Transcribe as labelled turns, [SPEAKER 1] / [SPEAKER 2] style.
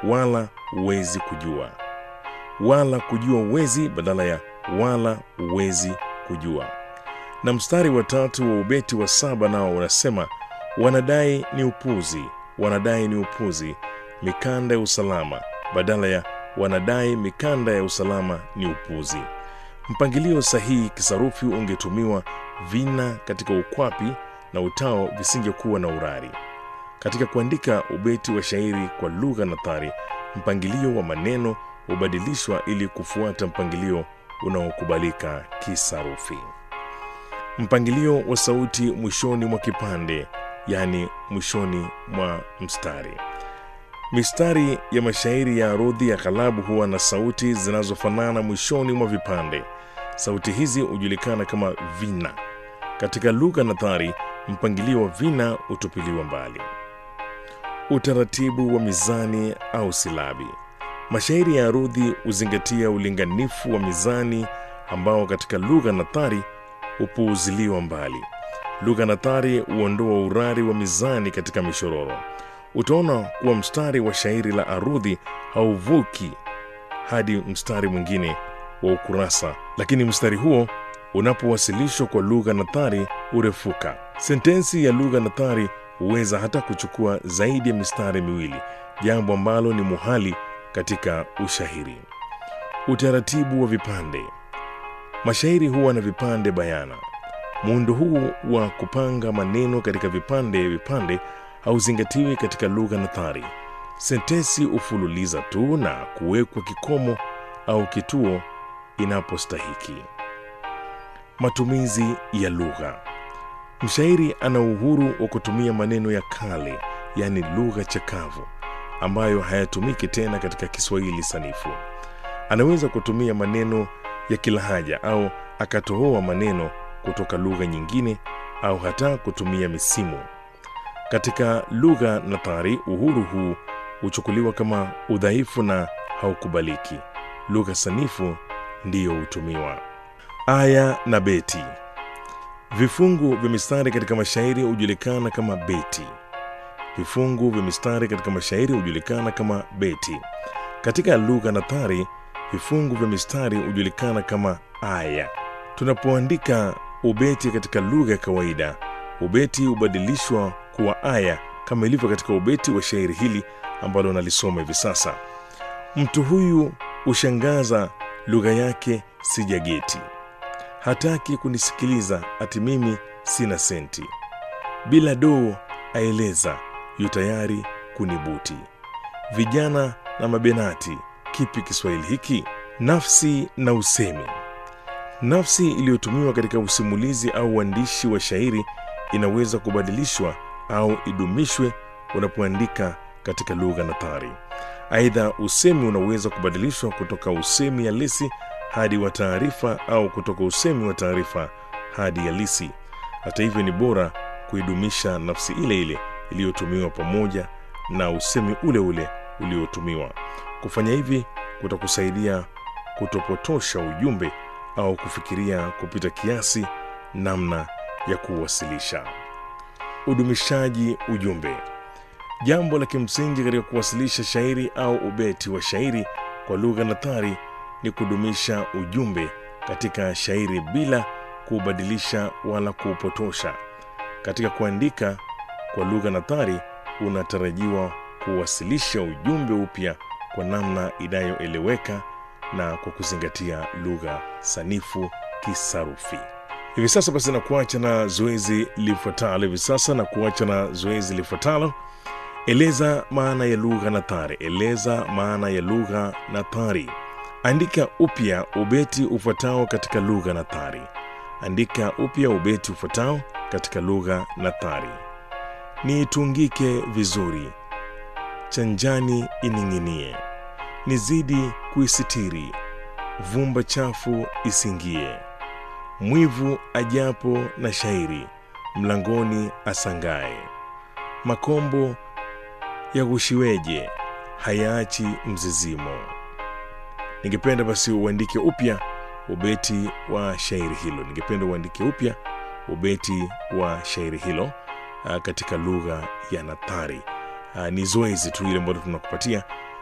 [SPEAKER 1] wala huwezi kujua wala kujua uwezi badala ya wala huwezi kujua na mstari wa tatu wa ubeti wa saba nao unasema wanadai ni upuzi wanadai ni upuzi mikanda ya usalama badala ya wanadai mikanda ya usalama ni upuzi mpangilio sahihi kisarufi ungetumiwa vina katika ukwapi na utao visingekuwa na urari katika kuandika ubeti wa shairi kwa lugha nathari mpangilio wa maneno hubadilishwa ili kufuata mpangilio unaokubalika kisarufi mpangilio wa sauti mwishoni mwa kipande yaani mwishoni mwa mstari mistari ya mashairi ya arudhi ya kalabu huwa na sauti zinazofanana mwishoni mwa vipande sauti hizi hujulikana kama vina katika lugha nathari mpangilio wa vina hutupiliwa mbali utaratibu wa mizani au silabi mashairi ya arudhi huzingatia ulinganifu wa mizani ambao katika lugha nathari hupuuziliwa mbali lugha nathari huondoa urari wa mizani katika mishororo utaona kuwa mstari wa shairi la arudhi hauvuki hadi mstari mwingine wa ukurasa lakini mstari huo unapowasilishwa kwa lugha nathari hurefuka sentensi ya lugha nathari huweza hata kuchukua zaidi ya mistari miwili jambo ambalo ni muhali katika ushahiri utaratibu wa vipande mashairi huwa na vipande bayana muundo huu wa kupanga maneno katika vipande vipande hauzingatiwi katika lugha nathari sentensi hufululiza tu na kuwekwa kikomo au kituo inapostahiki matumizi ya lugha mshairi ana uhuru wa kutumia maneno ya kale yaani lugha chakavu ambayo hayatumiki tena katika kiswahili sanifu anaweza kutumia maneno ya kilahaja au akatohoa maneno kutoka lugha nyingine au hata kutumia misimu katika lugha nathari uhuru huu huchukuliwa kama udhaifu na haukubaliki lugha sanifu ndiyo hutumiwa aya na beti vifungu vya mistari katika mashairi hujulikana kama beti vifungu vya mistari katika mashairi hujulikana kama beti katika lugha nathari vifungu vya mistari hujulikana kama aya tunapoandika ubeti katika lugha ya kawaida ubeti hubadilishwa kuwa aya kama ilivyo katika ubeti wa shairi hili ambalo nalisoma hivi sasa mtu huyu hushangaza lugha yake sijageti hataki kunisikiliza ati mimi sina senti bila doo aeleza yu tayari kunibuti vijana na mabenati kipi kiswahili hiki nafsi na usemi nafsi iliyotumiwa katika usimulizi au uandishi wa shairi inaweza kubadilishwa au idumishwe unapoandika katika lugha nathari aidha usemi unaweza kubadilishwa kutoka usemi halisi hadi wa taarifa au kutoka usemi wa taarifa hadi halisi hata hivyo ni bora kuidumisha nafsi ile ile iliyotumiwa pamoja na usemi ule ule uliotumiwa kufanya hivi kutakusaidia kutopotosha ujumbe au kufikiria kupita kiasi namna ya kuwasilisha udumishaji ujumbe jambo la kimsingi katika kuwasilisha shairi au ubeti wa shairi kwa lugha nathari ni kudumisha ujumbe katika shairi bila kuubadilisha wala kuupotosha katika kuandika kwa lugha nathari unatarajiwa kuwasilisha ujumbe upya kwa namna inayoeleweka na kwa kuzingatia lugha sanifu kisarufi hivi sasa basi na kuacha na zoezi lifuatalo hivi sasa na kuacha na zoezi lifuatalo eleza maana ya lugha nathari eleza maana ya lugha nathari andika upya ubeti ufuatao katika lugha nathari andika upya ubeti ufuatao katika lugha nathari niitungike vizuri chanjani ining'inie nizidi kuisitiri vumba chafu isingie mwivu ajapo na shairi mlangoni asangaye makombo yaghushiweje hayaachi mzizimo ningependa basi uandike upya ubeti wa shairi hilo ningependa uandike upya ubeti wa shairi hilo uh, katika lugha ya nathari uh, ni zoezi tu ile ambalo tunakupatia